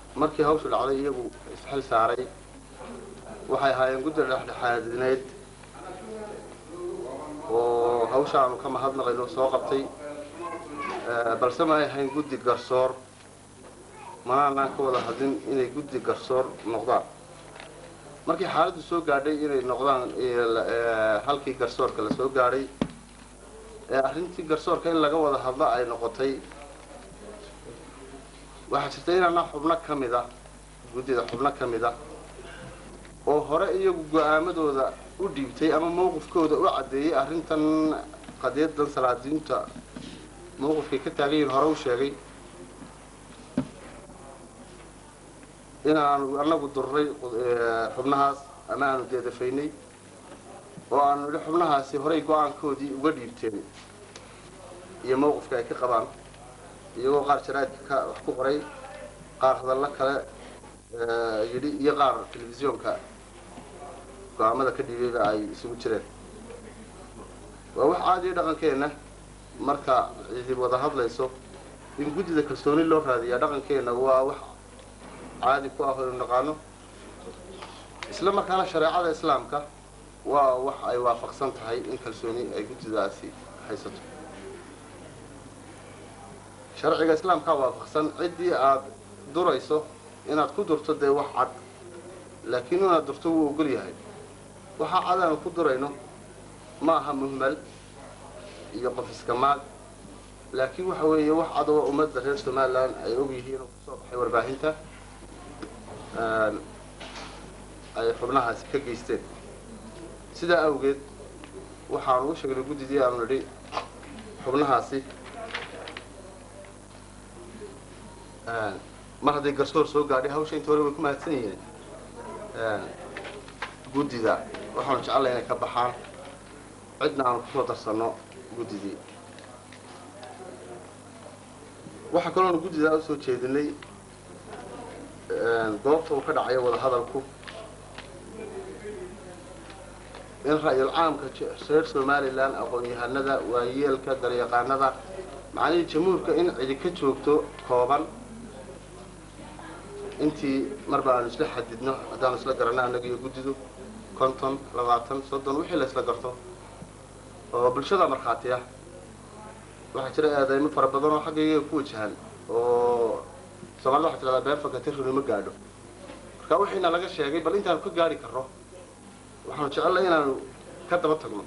markii hawshu dhacday iyagu isxil saaray waxay ahaayeen guddi dhexdhexaadineed oo hawsha aanu ka mahadnaqayno soo qabtay balse ma ay ahayn guddi garsoor manaanaan ka wada hadlin inay guddi garsoor noqdaan markii xaaladdu soo gaadhay inay noqdaan halkii garsoorka la soo gaadhay ee arrintii garsoorka in laga wada hadlo ay noqotay waxaa jirta inaana xubno ka mid ah guddida xubno ka mid ah oo hore iyagu go-aamadooda u dhiibtay ama mawqifkooda u caddeeyey arrintan qadiyadan salaadiinta mawqifkay ka taagan yihin hore u sheegay inaanu annagu durray xubnahaas ama aanu deedafaynay oo aanu idhi xubnahaasi horay go-aankoodii uga dhiibteen iyo mawqifka ay ka qabaan iyagoo qaar jaraa'idka ka wax ku qoray qaar hadallo kale yidhi iyo qaar telefisyoonka go-aamada ka dhiibayba ay isugu jireen waa wax caadiya dhaqankeenna marka cidib wada hadlayso in guddida kalsooni loo raadiyaa dhaqankeenna waa wax caadi ku ah o inu naqaano isla markaana shareecada islaamka waa wax ay waafaqsan tahay in kalsooni ay guddidaasi haysato sharciga islaamkaa waafaqsan ciddii aad durayso inaad ku durto dee wax cad laakiin inaad durto wuu ogol yahay waxaa cad aanu ku durayno ma aha muhmal iyo qof iska maag laakiin waxa weeye wax cad oo ummadda reer somalilan ay og yihiin oo kusoo baxay warbaahinta ay xubnahaasi ka geysteen sidaa awgeed waxaanu u sheegnay guddidii aanu nidhi xubnahaasi mar hadday garsoor soo gaadhay hawsha inta hore way ku mahadsan yihiin guddida waxaanu jecellay inay ka baxaan cidna aanu kusoo darsanno guddidii waxaa kaloonu guddidaa usoo jeedinay goobta uu ka dhacayo wada hadalku in ra-yul caamka reer somalilan aqoon-yahanada waayeelka daryaqaanada macnihii jamhuurka in cidi ka joogto kooban intii marba aanu isla xadidno haddaanu isla garanno annaga iyo guddidu konton labaatan soddon wixii la isla garto oo bulshada markhaati ah waxaa jira eedaymo fara badan oo xagga iyaga ku wajahan oo soomaalida waxay tidhahdaa been fakati runi ma gaadho marka wixiina laga sheegay bal intaanu ka gaari karro waxaanu jecellay inaanu ka daba tagno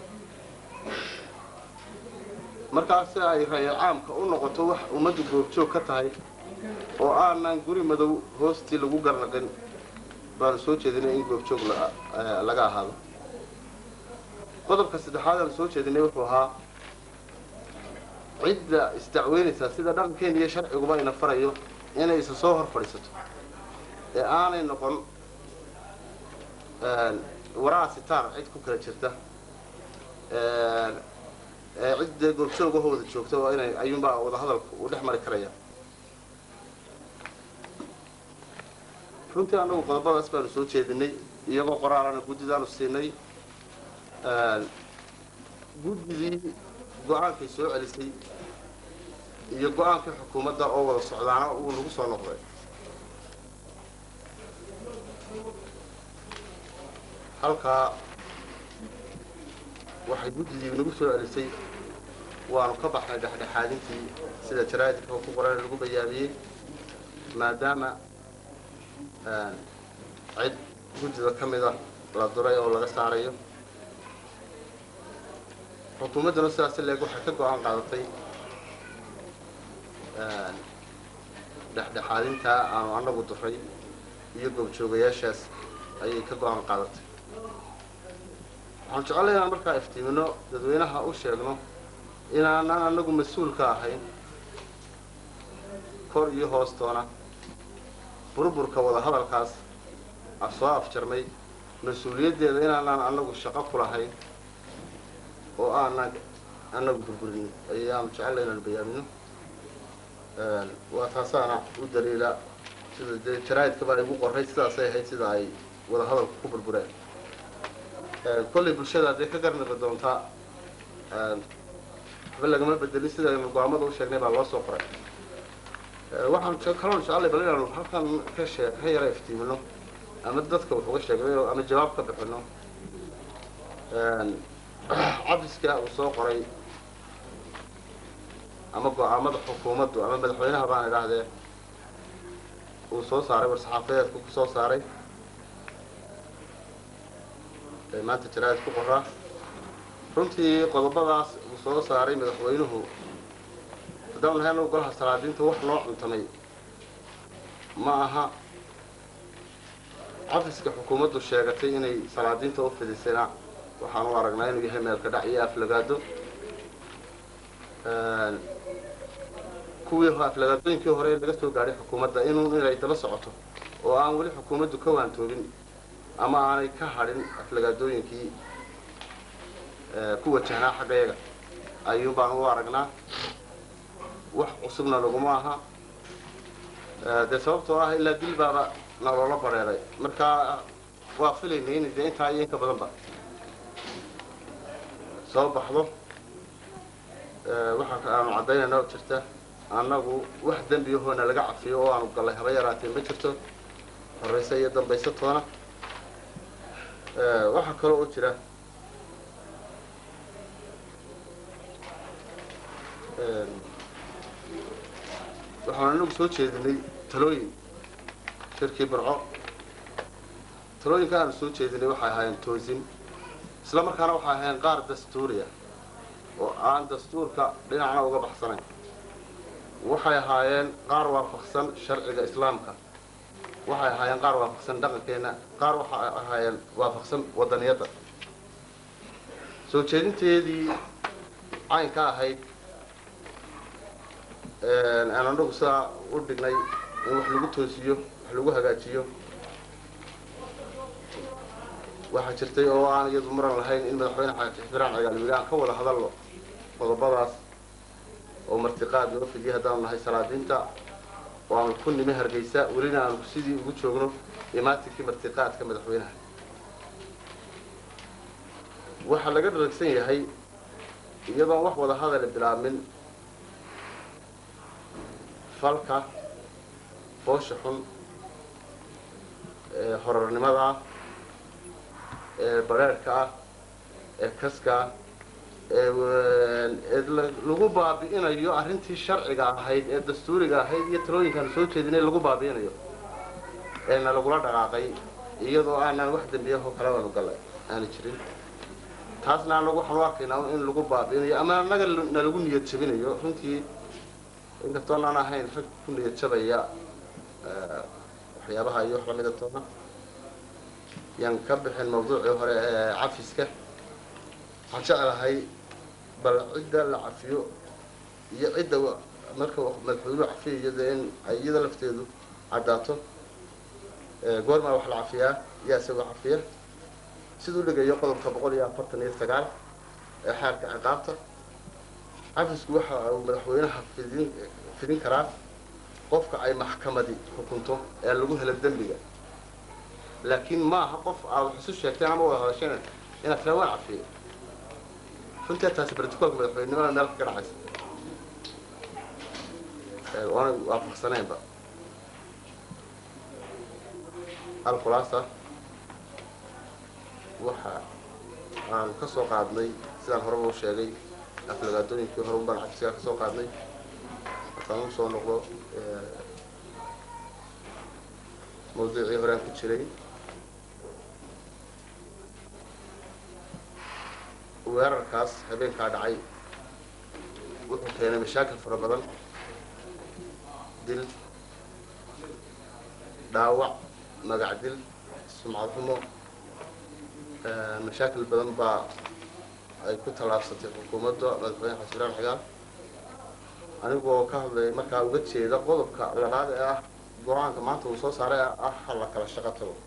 markaasi ay ra-yal caamka u noqoto wax ummaddu goobjoog ka tahay oo aanan guri madow hoostii lagu garnaqin baanu soo jeedinay in goobjoog laga ahaado qodobka saddexaad aanu soo jeedinay wuxuu ahaa cidda isdacweynaysaa sida dhaqankeena iyo sharciguba ina farayo inay isa soo hor fadhiisato ee aanay noqon waraha sitaar cid ku kala jirta ee cidda goobjoogahooda joogta oo inay ayuunbaa wada hadalku uu dhex mari karaya runtii annagu qodobadaas baanu soo jeedinay iyagoo qoraalana guddidaanu siinay guddidii go-aankay soo celisay iyo go-aankii xukuumadda oo wada socdaana uu nagu soo noqday halkaa waxay guddidii nagu soo celisay waanu ka baxnay dhexdhexaadintii sida jaraa'idka ku qoran lagu bayaamiyey maadaama cid guddida ka mida la duray oo laga saarayo xukuumadduna sidaasi leeg waxay ka go-aan qaadatay dhexdhexaadintaa aanu annagu duray iyo goobjoogayaashaas ayay ka go-aan qaadatay waxaanu jecellay inaan markaa iftiimino dadweynaha u sheegno inaanan annagu mas-uul ka ahayn kor iyo hoostoona burburka wada hadalkaas af soo afjarmay mas-uuliyaddeeda inaanaan annagu shaqo ku lahayn oo aanan annagu burburin ayaanu jecellay inaanu bayaamino waa taasaana u daliila sida dee jaraa'idkaba ay ugu qorray sidaasay ahayd sida ay wada hadalku ku burbureen kollay bulshada dee ka garnaqi doontaa waxba lagama bedelin sidaynu go-aamada u sheegnay baa loo soo qoray waxaan kaloon jeclay bal inaanu halkan ka shee ka yara iftiimino ama dadka wax uga sheegnayo ama jawaab ka bixino cafiska uu soo qoray ama go-aamada xukuumaddu ama madaxweynaha baan idhaahdee uu soo saaray war-saxaafadeedku ku soo saaray ee maanta jaraa'id ku qoraa runtii qodobadaas uu soo saaray madaxweynuhu haddaan nahay anagu golaha salaadiinta wax noo cuntamay ma aha cafiska xukuumaddu sheegatay inay salaadiinta u fidisayna waxaan u aragnaa inuu yahay meelka dhac iyo aflagaado kuwii aflagaadooyinkii hore ee laga soo gaadhay xukuumadda inuu inay daba socoto oo aan weli xukuumaddu ka waantoobin ama aanay ka hadhin aflagaadooyinkii ku wajahnaa xaggayaga ayuun baan u aragnaa wax cusubna laguma aha dee sababtoo ah ilaa dil baaba naloola bareeray markaa waa filaynay in dee intaa iyo inka badanba soo baxdo waxaa aanu caddaynayna oo jirta annagu wax dembiyahoona laga cafiyo oo aanu gallay haba yaraatee ma jirto horayse iyo dambayse toona waxaa kaloo oo jira waxaan anagu soo jeedinay talooyin shirkii barco talooyinka aanu soo jeedinay waxay ahaayeen toosin isla markaana waxay ahaayeen qaar dastuuriya oo aan dastuurka dhinacna uga baxsanayn waxay ahaayeen qaar waafaqsan sharciga islaamka waxay ahaayeen qaar waafaqsan dhaqankeenna qaar waxay ahaayeen waafaqsan wadaniyadda soo jeedinteedii caynka ahayd aan anagu sidaa u dhignay in wax lagu toosiyo wax lagu hagaajiyo waxaa jirtay oo aan iyadu muran lahayn in madaxweyne xiraan cagaalwili aan ka wada hadalno qodobadaas oo martiqaad noo fidiyay haddaanu nahay salaadiinta oo aanu ku nimi hargeysa welina aanu sidii ugu joogno imaatinkii martiqaadka madaxweynaha waxaa laga dharagsan yahay iyadoon wax wada hadale bilaabmin falka foosha xun ee horarnimada ah ee bareerhka ah ee kaska ah ee lagu baabi'inayo arrintii sharciga ahayd ee dastuuriga ahayd iyo talooyinkaanu soo jeedinay lagu baabi'inayo eena lagula dhaqaaqay iyadoo aanaan wax dembiyahoo kale aanu gallay aana jirin taasna anagu waxaan u arkaynaa in lagu baabi'inayo ama annaga na lagu niyad jabinayo runtii inkastoo naan ahayn rag ku niyad jabaya waxyaabaha iyo wax lamida toona yaan ka bixin mawduucii hore ee cafiska waxaan jeclahay bal cidda la cafiyo iyo cidda marka madaxweynuhu cafiyayo dee in ay iyada lafteedu caddaato goormaa wax la cafiyaa yaa isagoo cafiya siduu dhigayo qodobka boqol iyo afartan iyo sagaal ee xeerka ciqaabta cafisku waxa uu madaxweynaha fidin fidin karaa qofka ay maxkamadi xukunto ee lagu helo dembiga laakiin maaha qof aad wax isu sheegteen ama wada hadasheen inaad tiraa waan cafiyey runtii taasi barticoolka madaxweynenimada meel ka dhacaysa oona waafaqsanaynba alkhulaasa waxa aan ka soo qaadnay sidaan horeba u sheegay aflagaadooyinkii hore un baan cafiska ka soo qaadnay markaan u soo noqdo mawduucii horaan ku jiray weerarkaas habeenkaa dhacay wuxuu keenay mashaakil fara badan dil dhaawac magac dil sumcad xumo mashaakil badan baa ay ku tallaabsatay xukuumadda madaxweyne xasan ibrahim xigaal anigoo ka hadlay markaa uga jeeda qodobka labaad ee ah go-aanka maanta uu soo saaray ah ha la kala shaqo tago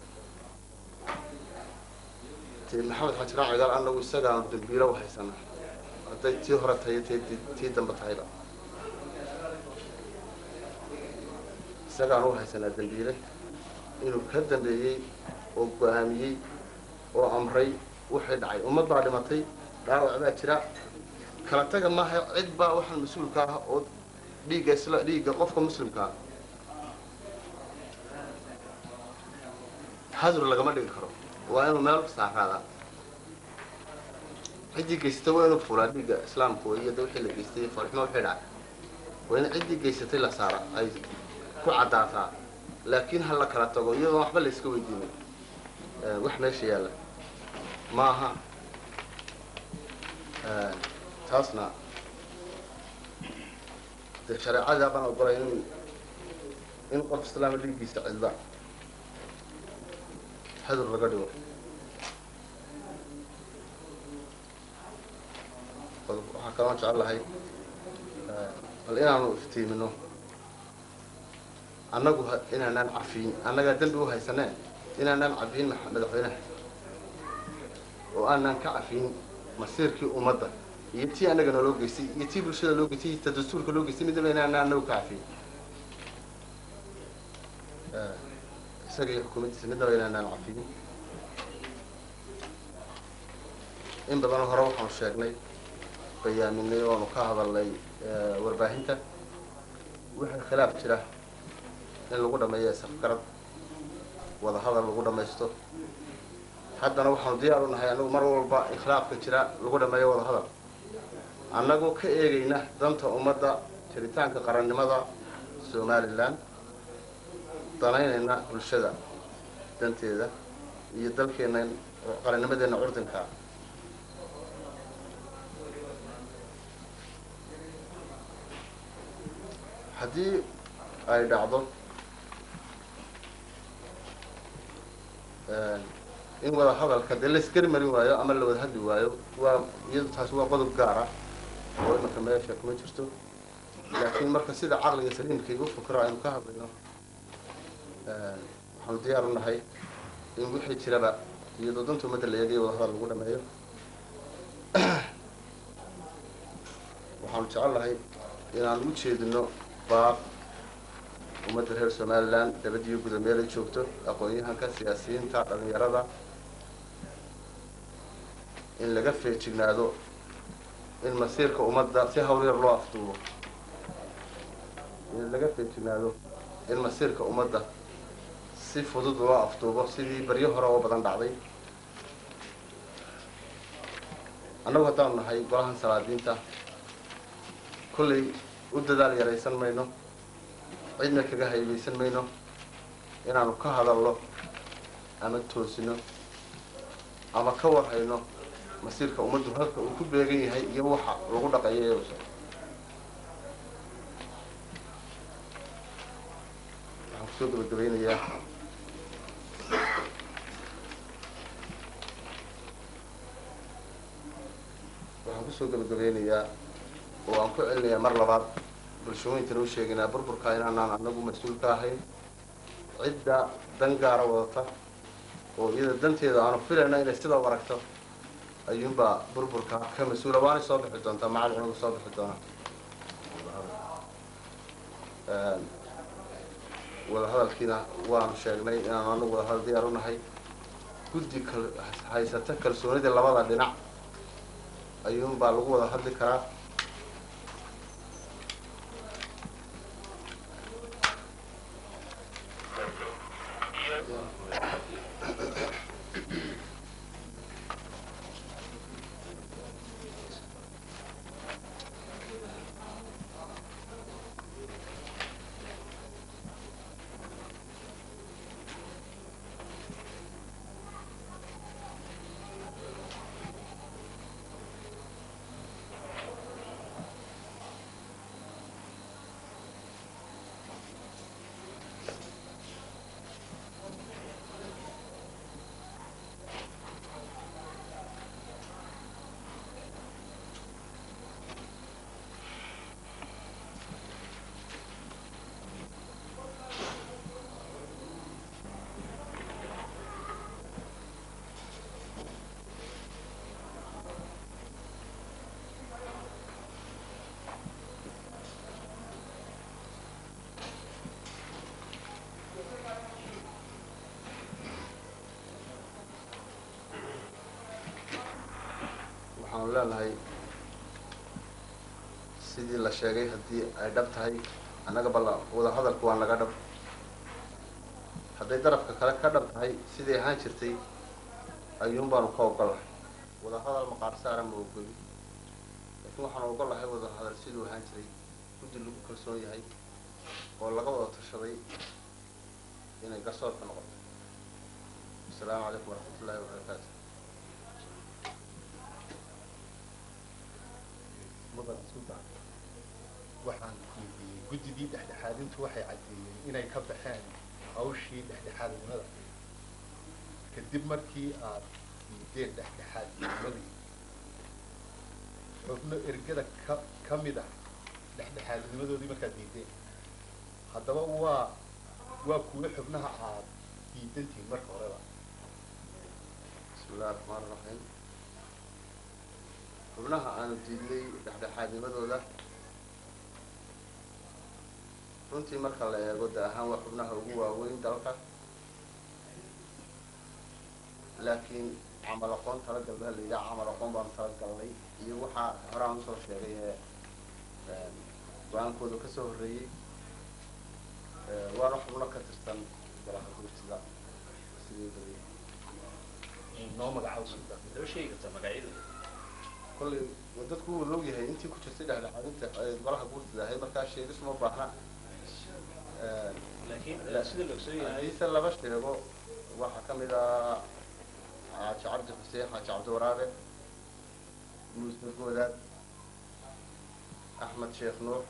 ti maxamed xajiraan cigaal anagu isagaanu dambiilo u haysana hadday tii hore tahay t tii dambe tahayba isagaanu u haysanaa dambiile inuu ka dambeeyey oo go-aamiyey oo amray waxay dhacay ummad baa dhimatay dhaawac baa jira kala taga maaha cid baa waxaan mas-uulka ah oo dhiigga isla dhiigga qofka muslimkaa hadur lagama dhigi karo waa inuu meel saaraadaa ciddii geysatay waa inuu fulaa dhiigga islaamku iyo da wixii la geystay farximo wixii dhacay waa in ciddii geysatay la saara ay ku caddaataa laakiin ha la kala tago iyadoon waxba la iska weydiinin wax meesha yaalla ma aha taasna dee shareecadii baan ogolay in in qof islaama dhiiggiisa cidla hadur laga dhigo waxaa kaloo jecel lahay bal inaanu iftiimino annagu inaanaan cafiyin annagaa dembi u haysaneen inaanaan cafiyin madaxweynaha oo aanaan ka cafiyin masiirkii ummadda iyo tii annaga naloo geystay iyo tii bulshada loo geystay iyo ta dastuurka loo geystay midnaba inaanaan annagu ka cafiyin isaga iyo xukuumaddiisa midnaba inaanaan cafiyin in badanoo hore waxaanu sheegnay bayaaminay oonu ka hadalnay warbaahinta wixii khilaaf jira in lagu dhameeyo safgarad wada hadal lagu dhamaysto haddana waxaanu diyaar u nahay annagu mar walba in khilaafka jira lagu dhameeyo wada hadal annagoo ka eegayna danta ummadda jiritaanka qarannimada somalilan danaynayna bulshada danteeda iyo dalkeenna qarannimadeenna curdinkaa haddii ay dhacdo in wada hadalka dee la isgari marin waayo ama la wada hadli waayo waa iyadu taasi waa qodob gaara oo imanka meesha kuma jirto laakiin marka sida caqliga saliimka igu fikro aynu ka hadlayno waxaanu diyaar u nahay in wixii jiraba iyadoo danta ummadda la eegayo wada hadal lagu dhameeyo waxaanu jecel lahay inaanu u jeedino baaq ummadda reer somalilan dabadiyo guda meel ay joogto aqoon-yahanka siyaasiyiinta dhalinyarada in laga feejignaado in masiirka ummadda si hawl yar loo afduubo in laga feejignaado in masiirka ummadda si fudud loo afduubo sidii baryo hore oo badan dhacday annagu haddaanu nahay golahan salaadiinta kollay u dadaal yaraysan mayno cidna kaga haybaysan mayno inaanu ka hadalno ama toosino ama ka warhayno masiirka ummaddu halka uu ku beegan yahay iyo waxa lagu dhaqayo ee usa waxaan kusoo gabagabaynayaa waxaan kusoo gabagabeynayaa oo aan ku celinayaa mar labaad bulshooyinkana u sheegaynaa burburka inaanaan anagu mas-uul ka ahayn cidda dan gaara wadata oo iyada danteeda aanu filayna inay sidaa u aragto ayuunbaa burburka ka mas-uula waanay soo bixi doontaa macal cunugu soo bixi doona wadahadalkiina waanu sheegnay inaanu anagu wadahadal diyaar u nahay guddi kal haysata kalsoonidii labada dhinac ayuunbaa lagu wada hadli karaa waxaanu leenahay sidii la sheegay haddii ay dhab tahay annaga balla wadahadalku waa naga dhab hadday darafka kale ka dhab tahay sidii ahaan jirtay ayuun baanu ka ogolahay wadahadal maqaar saara ma ogoli laakiin waxaanu ogolahay wadahadal siduu ahaan jiray guddi lagu kalsoon yahay oo laga wada tashaday inay garsoorka noqoto asalaamu calaykum waraxmat ullahi wabarakaatu mudan sultan waxaan weydiiyey guddidii dhexdhexaadintu waxay caddeeyeen inay ka baxeen hawshii dhexdhexaadnimada kadib markii aad diideen dhexdhexaadnimadii xubno ergada ka ka mid ah dhexdhexaadnimadoodii markaad diideen haddaba waa waa kuwo xubnaha aad diidantihiin marka horeba bismi illahi raxmaan iraxiim xubnaha aanu diidnay dhexdhexaadnimadooda runtii marka la eego da ahaan waa xubnaha ugu waaweyn dalka laakiin camal aqoon talagal baa la yidhaha camal aqoon baanu talagalnay iyo waxaa horaan usoo sheegay ee go-aankooda kasoo horreeyey waana xubno ka tirsan golaha guurtida sidii badiya noo magacaabo sultan loo sheegi kartaa magacyadooda kollay dadku wuu log yahay intii ku jirtay dhexdhexaadinta ee golaha guurtida ahayd markaa sheegis uma baahna laakiin La- sida la ogsoon yahay hadiise laba sheego waxaa ka mid ah xaaji cabdi xuseen xaaji cabdi waraabe muuse goodaad axmed sheekh nuux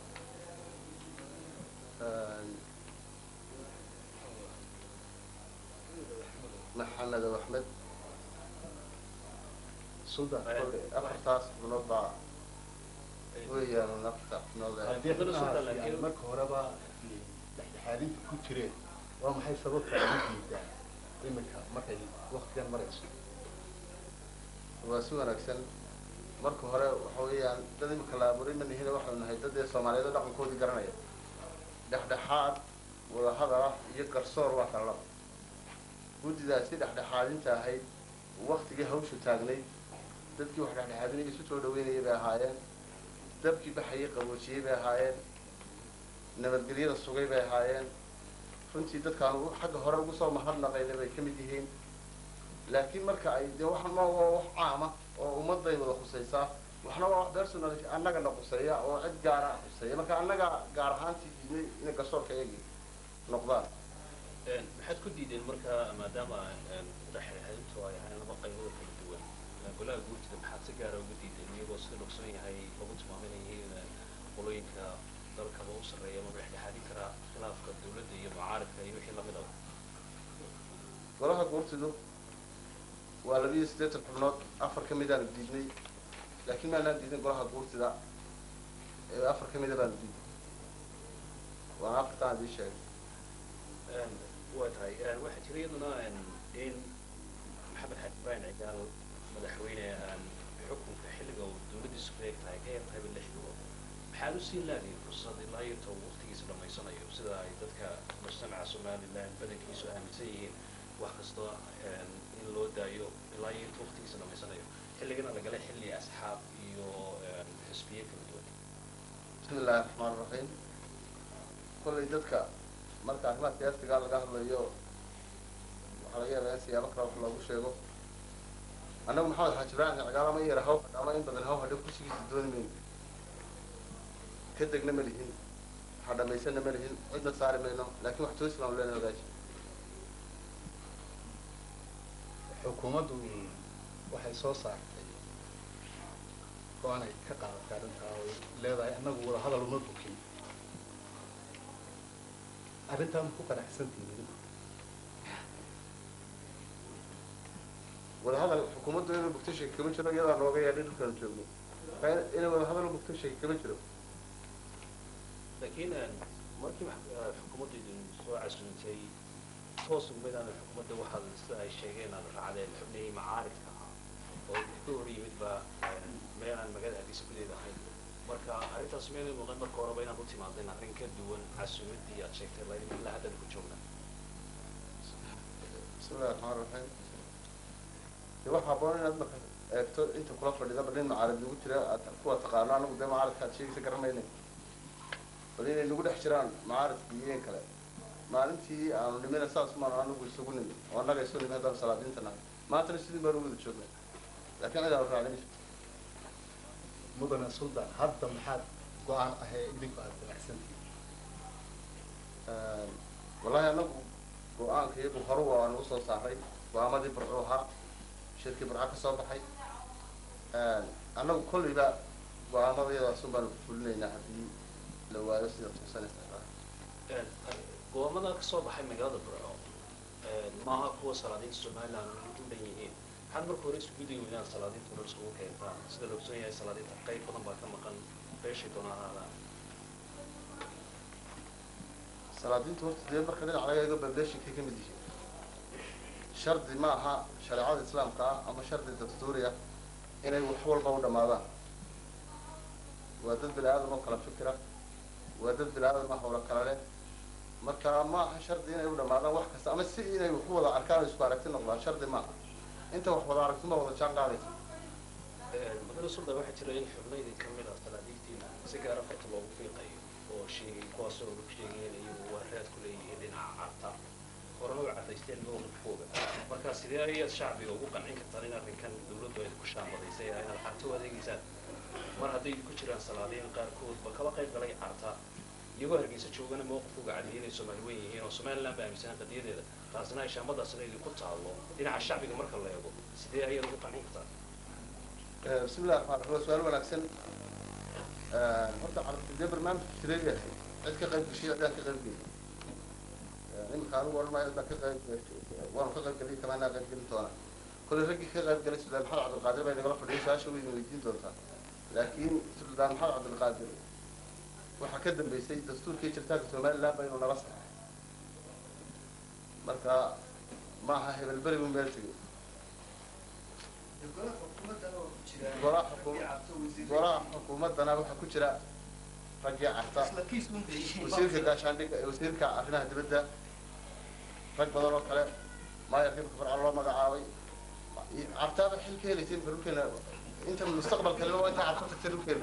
maxamed aw axmed sultan kollay afartaas xubnood baa weeyaan afarta xubnood ee haddii Sultan, xubnahaasi laakiin- ay marka horeba dhexdhexaadinta ku jireen waa maxay sababta ay u diidaan iminka markay waktigan marayso waa si wanaagsan marka hore waxa weeyaan dad imika la abuuray ma nihina waxaynu nahay dad ee soomaaliyeed oo dhaqankoodii garanaya dhexdhexaad wadahadal ah iyo garsoor waa kala laba guddidaasi dhexdhexaadinta ahayd waktigii hawshu taagnayd dadkii wax dhexdhexaadinaya isu soo dhaweynayay bay ahaayeen dabkii baxayay qaboojiyey bay ahaayeen nabadgelyada sugay bay ahaayeen runtii dadkaan ugu- xagga hore ugu soo mahadnaqayna bay ka mid yihiin laakiin marka ay dee waxan ma waa wax caama oo ummaday wada khusaysaa waxna waa wax personal annagana khuseeya oo cid gaara khuseeya marka annaga gaar ahaantii diidnay inay garsoorka iyagii noqdaan maxaad ku diideen marka maadaama dhexdhexaadintu ay ahayn laba qaybood kala duwan golaha guurtida maxaad si gaara uga diideen iyagoo sida la ogsoon yahay lagu tilmaamay inay yihiin qolooyinka dalkaba u sarreeya ama dhexdhexaadin karaa khilaafka dawladda iyo mucaaridka iyo wixii lamid ah golaha guurtidu waa labiyo siddeetan xubnood afar ka midaanu diidnay laakiin maanaan diidin golaha guurtida ee afar ka mida baanu diidnay waana afartaan idii sheegay waa tahay waxaa jira iyaduna in maxamed xaji ibrahim cigaal madaxweyne xukunka xilliga uu dawladdiisu ku eeg tahay ka yar tahayba lix bilood maxaad u siin lahayn fursad ilaa iyo inta uu waqtigiisa dhammaysanayo sida ay dadka mujtamaca somaliland badankiisu aaminsan yihiin wax kasta in loo daayo ilaa iyo inta waqtigiisa dhammaysanayo xilligana lagala xilli asxaab iyo xisbiye kala duwan bismi illaahi raxmaan raxiim kollay dadka marka arrimaha siyaasigaa laga hadlayo waxaa laga yaabaa in siyaabo kale wax loogu sheego annagu maxamed xaaji ibraahim cigaal ama yara haw ama in badan haw hadhe kursigiisa dooni mayno ka degna ma lihin waxa dhamaysana ma lihin cidna saari mayno laakiin wax toosi baanu leenahay ogaashi xukuumaddu waxay soo saartay go-aanay ka qaadatay arrintaa oo leedahay annagu wada hadal uma bukin arrintaa ma ku qanacsantihiin wadahadal xukuumaddu inuu bugto sheegi kama jiro iyadaa nooga yeedhay dhulkaanu joogno marka in- inay wadahadal u bugto sheegi kama jiro laakiin markii wax- eh, xukuumaddu idin soo casuuntay toos ugumaydaan xukuumadda waxaad sida ay sheegeen aad raacdeen xubnihii macaaridka ahaa oo idinka hor yimid baa meel aan magaalada hargeysa gudeeda ahayn marka arrintaas meelay muuqan marka horeba inaad u timaadeen arrin ka duwan casuumaddii aad sheegtay laydin ilaa haddana ku joognaa bismi illahi raxmaan raxiim de waxaa haboon inaad marka eegto inta kula fadhida bal nin mucaarad nagu jira aad kuwa taqaano anagu dee mucaaradka aad sheegaysa garanayna bal inay nagu dhex jiraan mucaaradka iyo in kale maalintii aanu nimina saas maanu anagu isugu nimi oo annaga isu nimi haddaan salaadiinta nahay maantana sidii baanu wada joognay laakiin cid aanu raacin mudane suldaan hadda maxaad go-aan ahee idinku aad damacsantihiin wallahi anagu go-aanka iyagu horu waanu usoo saaray go-aamadii burcu ahaa shirkii burca ka soo baxay annagu kollayba go-aamada iyadaasun baanu fulinaynaa haddii la waayo sida tuusanaysa go-aamada ka soo baxay magaalada burco maaha kuwa salaadiinta somaliland u dhan yihiin maxaad marka hore isku dayi weynaan salaadiinta nolol iskugu keentaan sida la ogsoon yahay salaadiinta qayb badan baa ka maqan beeshay doonaan ahaadaan salaadiintu horta dee marka dhinac laga eego bableeshinkay ka mid yihiin shardi ma aha shareecada islaamka ah ama shardi dastuuri ah inay wax walba u dhammaadaan waa dad bini aadam oo kala fikira waa dad bini aadam ah howla kala leh marka ma aha shardi inay u dhammaadaan wax kasta ama si inay wax u wada arkaan oo isku aragti noqdaan shardi ma aha inta wax wada aragtuma wada jaan qaadaysa magaalada suldan waxaa jira in xubnaydii ka mid ah salaadiintiina si gaara farta loogu fiiqayo oo sheegay kuwaasoo lagu sheegay in iyagu waa raad ku leeyihiin dhinaca carta horena u cadaysteen mowqifkooda marka sidee ayaad shacbiga ugu qancin kartaan in arrinkan dawladdu ay ku shaambadaysay ah inaad carta u adeegaysaan mar hadday ku jiraan salaadiin qaarkoodba kaba qayb galay carta iyagoo hargeysa joogana mowqifkooga cadiyay inay soomaali weyn yihiin oo somaliland ba aaminsanaan qadiyadeeda taasina ay shaambadaasna idinku taallo dhinaca shacbiga marka la eego sidee ayaad ugu qancin kartaan بسم الله الرحمن الرحيم سؤال wanaagsan horta carabta dee barnaamijka jireeya cid ka qayb gashay cidaan ka qayb gelin iminka anigu odhan maayo cidaan ka qayb waanu ka qayb gelin kamaanaa qayb gelin doonaa kolley raggii ka qayb galay suldaan maxamed cabdilqaadir bay nagala fadhiyay su-aasha way idin weydiin doontaa laakiin suldaan maxamed cabdilqaadir waxaa ka dambeysay dastuurkii jiritaanka somaliland ba inuu nala saxay marka maaha hebel beri un meel tegay golaha xukuum- golaha xukuumaddana waxaa ku jira raggii carta wasiirka gaashaandhigga wasiirka arrimaha dibadda rag badan oo kale maayarkii marka farca loo magacaabay cartaaba xil ka helaysay marka dhulkeena inta mustaqbalka leo inta carta tagtay dhulkeena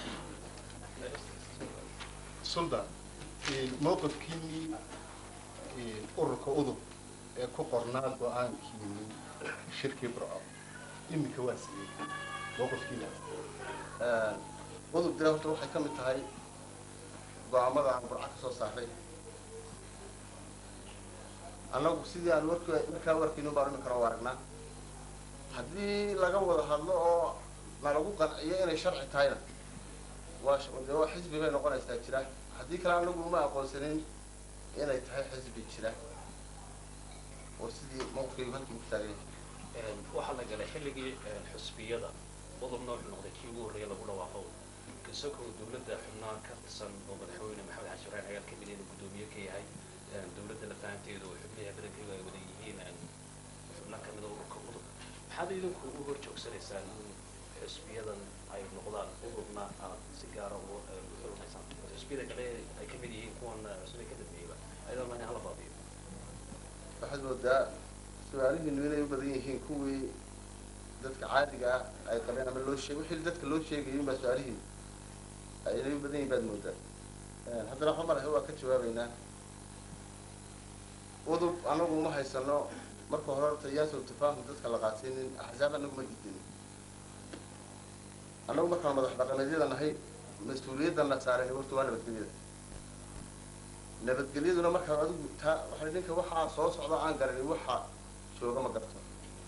suldaan mowqifkiinii ururka udub ee ku qornaa go-aankiinii shirkii burco iminka waa siiyey mowqifkiina udub dee horta waxay ka mid tahay go-aamada aan burca ka soo saaray annagu sidii aan wark markaa warkiinu baan iminkana u aragnaa haddii laga wada hadlo oo nalagu qanciyo inay sharci tahayna waa sh- dee waa xisbi bay noqonaysaa jira haddii kale anagu uma aqoonsanin inay tahay xisbi jira oo sidii mawqifkaygu halkii ku taagan yahay waxaa la galay xilligii xusbiyada udubna wuxuu noqday kii ugu horreeya lagu dhawaaqo isagoo dawladda xubnaha ka tirsan oo madaxweyne maxamed xasan ibrahim cagaal ka mid inuu guddoomiye ka yahay dawladda la fahanteedu oo xubnaha badankeyga ay wada yihiin xubna ka mid a ururka udub maxaad idinku u hor joogsanaysaan in xusbiyadan ay noqdaan udubna aad si gaara ugu xulunaysaan xusbiyada kale ay ka mid yihiin kuwan cusubay ka dambeeyaba ayadoo lana hala baabiyo waxaad moodaa su-aalihiinu inay u badan yihiin kuwii dadka caadiga ah ay qabeen ama loo sheeg wixii dadka loo sheegayay unbaa su-aalihii inay u badan yihiin baad moodaa haddana waxa malahay waa ka jawaabeynaa udub anagu uma haysano marka hore horta yaasoo tafaahum dadka la qaatinin axzaab anagu ma gidin annagu markaan madax dhaqameedyada nahay mas-uuliyadana saaran horta waa nabadgelyada nabadgelyaduna markaa adigu taa waxay ninka waxaa soo socda aan garanin waxa jooga ma garto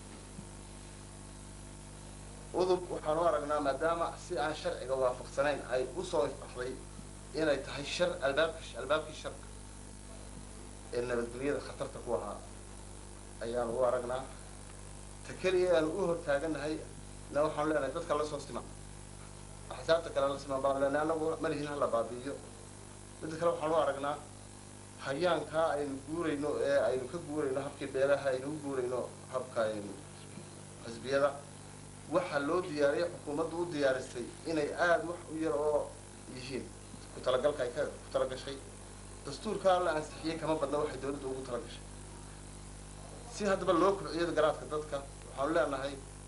udub waxaan u aragnaa maadaama si aan sharciga waafaqsanayn ay usoo ifbaxday inay tahay shar albaabki albaabkii sharka ee nabadgelyada khatarta ku ahaa ayaan u aragnaa ta keliya aan u hortaaganahay na waxaan leenahay dadka la soo siman axsaabta kale la siman baan leenahay anagu malihin hala baabi'iyo midda kale waxaan u aragnaa hayaankaa aynu guurayno ee aynu ka guurayno habkii beelaha aynu u guurayno habka aynu xisbiyada waxaa loo diyaariyay xukuumaddu u diyaarisay inay aada wax u yar oo yihiin ku talagalka ay ka ku talagashay dastuurkaa la ansixiyey kama badna waxay dawladda ugu talagashay si haddaba loo kobciyo garaadka dadka waxaanu leenahay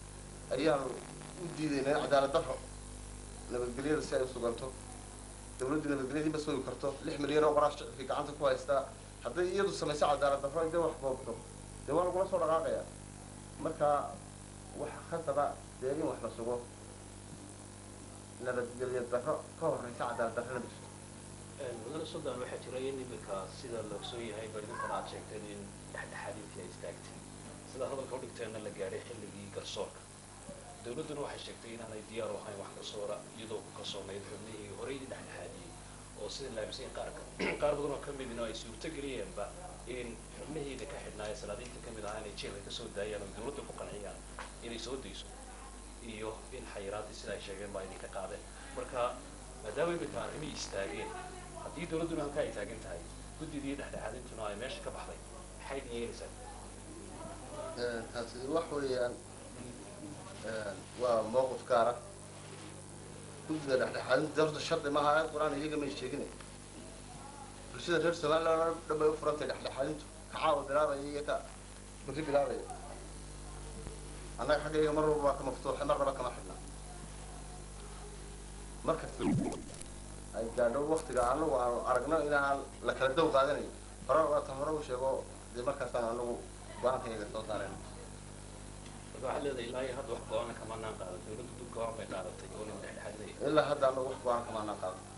ayaanu u diidaynaa in cadaalad darro nabadgelyada si ay u suganto dawladdu nabadgelyadii ma sugi karto lix milyan oo qoraa shicibkii gacanta ku haystaa hadday iyadu samayso cadaalad darro intay wax boobto dee waa lagula soo dhaqaaqaya marka waxa khasaba dee in wax la sugo nabadgelyo darro ka horreysa cadaalad darrona ma jirto mudane sudan waxaa jira in iminka sida la ogsoon yahay baridinkana aad sheegteen in dhexdhexaadintii ay istaagtay sida hadalka udhigteenna la gaadhay xilligii garsoorka dawladduna waxay sheegtay inaanay diyaar u ahayn wax garsoora iyadoo ku kalsoonayd xubnihii horey dhexdhexaadiyey oo sida laamisan qaarka qaar badan oo ka midina ay suurto geliyeenba in xubnihiida ka xidhnaaye salaadiinta ka mid ahaa inay jeelka kasoo daayaan oo dawladda ku qanciyaan inay soo dayso iyo in xayiraadii sida ay sheegeen baa idinka qaadeen marka maadaama iminka arrimihii istaageen haddii dawladduna halkaa ay taagan tahay guddidii dhexdhexaadintuna ay meesha ka baxday maxay idin yeelaysaa taasi wax weeyaan waa mowqif gaara guddida dhexdhexaadinta horta shardi maaha aayad qur-aan iyaga may sheegine bulshada reer somaliland oo dhan bay u furantay dhexdhexaadintu ka caawa bilaabaya iyo ka berri bilaabaya annaga xaggayga mar walba waa ka maftuuxay marnaba kama xidhna marka ay gaadho waktiga anagu aanu aragno inaan la kala dow qaadanayo hore waata hore u sheego dee markaasaan anagu go-aankayga soo saareen marka waxaad leedahay ilaa iyo hadda wax go-aana kamanaan qaadan dawladdu dub go-aan bay qaadatay oo nin dhexdhexaadinaya ilaa hadda anagu wax go-aan kamaanaan qaado